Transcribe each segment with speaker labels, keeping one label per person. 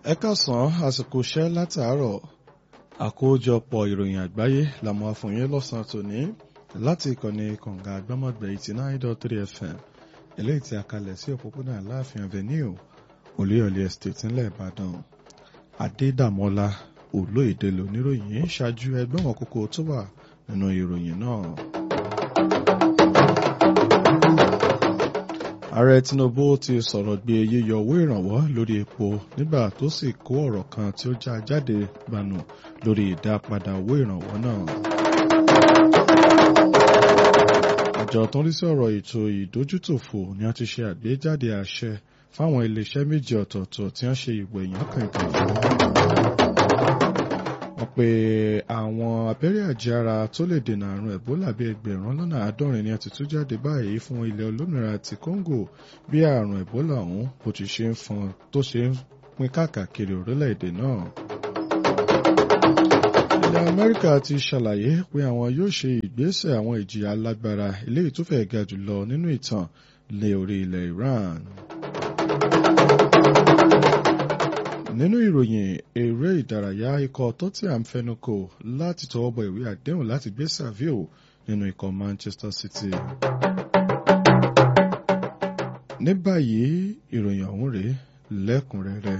Speaker 1: ẹ káàsán àsìkò iṣẹ́ látàárọ̀ àkójọpọ̀ ìròyìn àgbáyé làmú àfòyín lọ́sàn-án tòní láti ìkànnì kànga àgbọ́mọ̀gbẹ̀ eighty nine dot three fm eléyìí tí a kalẹ̀ sí òpópónà aláàfin avenue olúyọ̀lé estate ńlẹ̀ ìbàdàn adédàmọ́lá olóyèdè lóníròyìn ṣáájú ẹgbẹ́ wọn kókó tó wà nínú ìròyìn náà. ààrẹ tinubu ti sọ̀rọ̀ gbé yíyọ owó ìrànwọ́ lórí epo nígbà tó sì kó ọ̀rọ̀ kan tí ó já jáde gbanú lórí ìdápadà owó ìrànwọ́ náà. àjọ tó ń rí sí ọ̀rọ̀ ètò ìdójútòfò ni a ti ṣe àgbéjáde àṣẹ fáwọn iléeṣẹ́ méjì ọ̀tọ̀ọ̀tọ̀ tí wọ́n ṣe ìwò èèyàn kankan fún wọ́n pe àwọn abẹ́rẹ́ àjẹára tó lè dènà àrùn ẹ̀bólà bíi ẹgbẹ̀rún lọ́nà àádọ́rin ni a ti tú jáde báyìí fún ilẹ̀ olómìnira ti Congo bí àrùn ẹ̀bólà ọ̀hún bó ti ṣe ń fọn tó ṣe ń pín káàkiri orílẹ̀-èdè náà. ilẹ̀ Amẹ́ríkà ti ṣàlàyé pé àwọn yóò ṣe ìgbésẹ̀ àwọn ìjìyà alágbára eléyìí tó fẹ́ ga jùlọ nínú ìtàn lé orí ilẹ̀ Iran. nínú ìròyìn eré ìdárayá ikọ̀ Tottenham fẹnukò láti tọwọ́ bọ ìwé àdéhùn láti gbé Savio nínú ikọ̀ Manchester City. ní báyìí ìròyìn ọ̀hún rèé lẹ́kùnrẹ́rẹ́.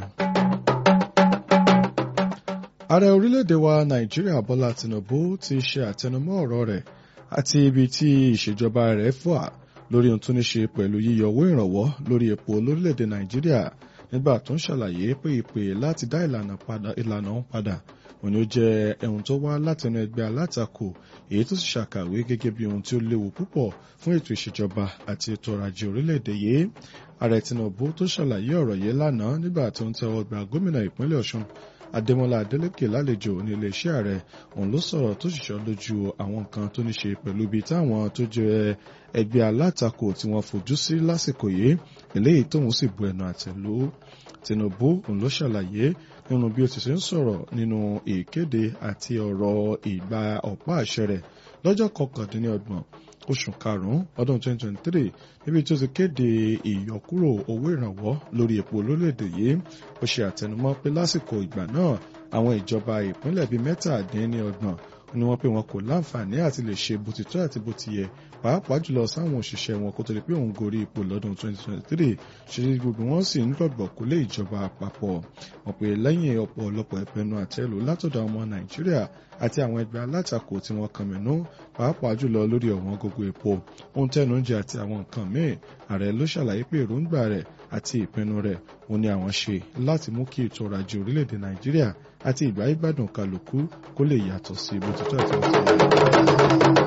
Speaker 1: ààrẹ orílẹ̀-èdè wa Nàìjíríà Bọ́lá Tinubu ti ṣe àtẹnumọ́ ọ̀rọ̀ rẹ̀ àti ibi tí ìṣèjọba rẹ̀ fà lórí ohun tó ní ṣe pẹ̀lú yíyọ owó ìrànwọ́ lórí epo lórílẹ̀-èdè Nàìjíríà nígbà tó ń ṣàlàyé pé ìpè láti dá ìlànà ọ̀hún padà òní ó jẹ́ ohun tó wá látẹnu ẹgbẹ́ alátakò èyí tó sì ṣàkàwé gẹ́gẹ́ bí ohun tí ó léwu púpọ̀ fún ètò ìṣèjọba àti ètò ọrọ̀ ajé orílẹ̀-èdè yìí ààrẹ Tinubu tó ṣàlàyé ọ̀rọ̀ yìí lánàá nígbà tó ń tẹ́wọ́ gba gómìnà ìpínlẹ̀ Ọ̀ṣun Adémọ́lá Adélékè lálejò ní iléeṣẹ́ ààrẹ òun ló sọ̀rọ̀ tó ṣiṣọ́ lójú àwọn nǹkan tó ní ṣe pẹ̀lú ibi táwọn tó jẹ́ ẹgbẹ́ alátakò tí wọ́n fojú sí lásìkò yìí eléyìí tóun sì bu ẹnu àtẹ́lù Tinubu òun ló ṣàlàyé nínú bí ó ti ṣe ń sọ̀rọ̀ nínú ìkéde àti ọ̀rọ̀ ìgbà ọ̀pá àṣẹ rẹ̀ lọ́jọ́ kọkàndínlọ́gbọ̀n oṣù karùn-ún ọdún 2023 níbi tí ó ti kéde ìyọkúrò owó ìrànwọ́ lórí epo lórílẹ̀‐èdè yìí ó ṣe àtẹnumọ́ pé lásìkò ìgbà náà àwọn ìjọba ìpínlẹ̀ bíi mẹ́tàdínlọ́gbọ̀n ni wọ́n pé wọn kò láǹfààní àti lè ṣe bó ti tọ́ àti bó ti yẹ pàápàá jùlọ sáwọn òṣìṣẹ́ wọn kó tó di pé òun gorí ipò lọ́dún 2023 ṣe gbogbo wọn sì ń gbọ̀gbọ̀ kó lé ìjọba àpapọ̀ wọn pé lẹ́yìn ọ̀pọ̀lọpọ̀ ìpinnu àtẹ́lù látọ̀dọ̀ ọmọ Nàìjíríà àti àwọn ẹgbẹ́ alátakò tí wọ́n kàn mẹ́nu pàápàá jùlọ lórí ọ̀wọ́n gógó epo ohun tẹnu oúnjẹ àti àwọn nǹkan míì ààrẹ ló ṣàlàyé pé èròǹgbà rẹ̀ àti ìpinnu rẹ̀ òun ni àwọn ṣe láti mú kí ètò ọrọ̀ ajé orílẹ̀-èdè Nàìjíríà àti ìgbà ìgbádùn kálukú kó lè yàtọ̀ sí bó ti tọ́ àti bó ti yẹ.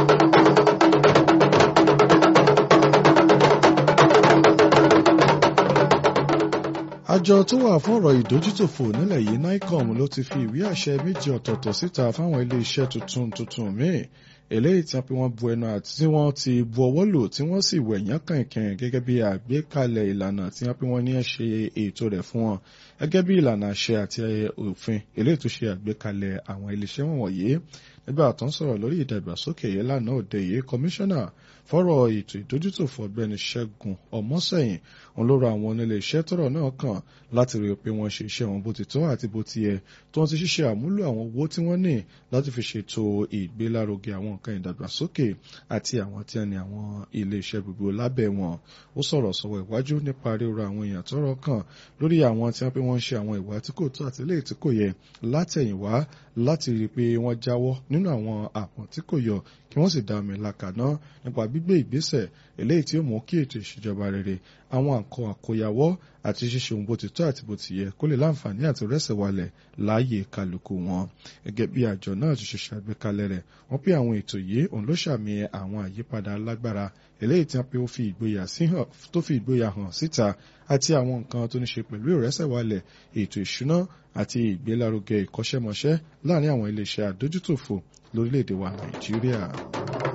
Speaker 1: àjọ tó wà fún ọ̀rọ̀ ìdójútòfò nílẹ̀ yìí nicom ló ti fi ìwé àṣẹ méjì ọ̀tọ̀ọ̀tọ̀ síta fáwọn ilé iṣẹ́ tuntun tuntun míì eléyìí tí wọ́n pe wọ́n bu ẹnu àti tí wọ́n ti bu ọwọ́ lò tí wọ́n sì wẹ̀yán kànkàn gẹ́gẹ́ bí àgbékalẹ̀ ìlànà tí wọ́n pe wọ́n ní ṣe ètò rẹ̀ fún wọn gẹ́gẹ́ bí ìlànà àṣẹ àti òfin eléyìí tó ṣe àgbékalẹ̀ àwọn iléeṣẹ́ wọ̀nyí nígbà tó ń sọ̀rọ̀ lórí ìdàgbàsókè yìí lánàá òde yìí kọmíṣánná fọ́rọ̀ ètò ìdójútòfò ọ̀gbẹ́ni ṣẹ́gun ọmọ́sẹ̀yìn òun ló rọ àwọn onílé iṣẹ́ tọ́rọ̀ náà kàn láti rí i pé wọ́n ṣe iṣẹ́ wọn bó ti tọ́ àti bó ti yẹ tó wọ́n ti ṣiṣẹ́ àmúlò àwọn owó tí wọ́n ní láti fi ṣètò ìgbélárugẹ àwọn nǹkan ìdàgbàsókè àti àwọn tí wọ́n ní àwọn ilé iṣẹ́ gbogbo lábẹ́ wọn ó sọ̀rọ̀ sọ̀rọ̀ ìwájú nípa ríro àwọn èèyàn tọ́rọ̀ kàn lórí àwọn tí wọ́n pé wọ́n ń ṣe àwọn ìwà tí kò tó àti eléyìí tí kò yẹ látẹ̀yìnwá láti rí i pé wọ́n jáwọ́ nínú àwọn àpọ̀n tí kò yọ kí wọ́n sì dá omi làkàná nípa gbígbé ìgbésẹ̀ eléyìí tí ó mú kí ètò ìṣèjọba rere àwọn àkọ àkóyawọ́ àti ṣíṣe ohun bó ti tọ́ àti bó ti yẹ kó lè láǹfààní àti rẹ́sẹ̀ walẹ̀ láàyè kálukú wọn. gẹ́gẹ́ bí àjọ náà ti ṣe ṣàgbékalẹ̀ rẹ̀ wọ́n pé àwọn ètò yìí òun ló ṣàmì àwọn àyípadà alágbára eléyìí tí wọ́n pé ó fi ìgboyà tó fi ìgboyà hàn síta àti àwọn nǹkan tó ní ṣe pẹ̀lú ìrẹ́sẹ̀ walẹ̀ ètò ìṣúná àti ìgbélárugẹ ìkọ́ṣẹ́mọṣẹ́ láàrin àwọn iléeṣẹ́ àdójútòfò lórílẹ̀‐èdè wa Nàìjíríà.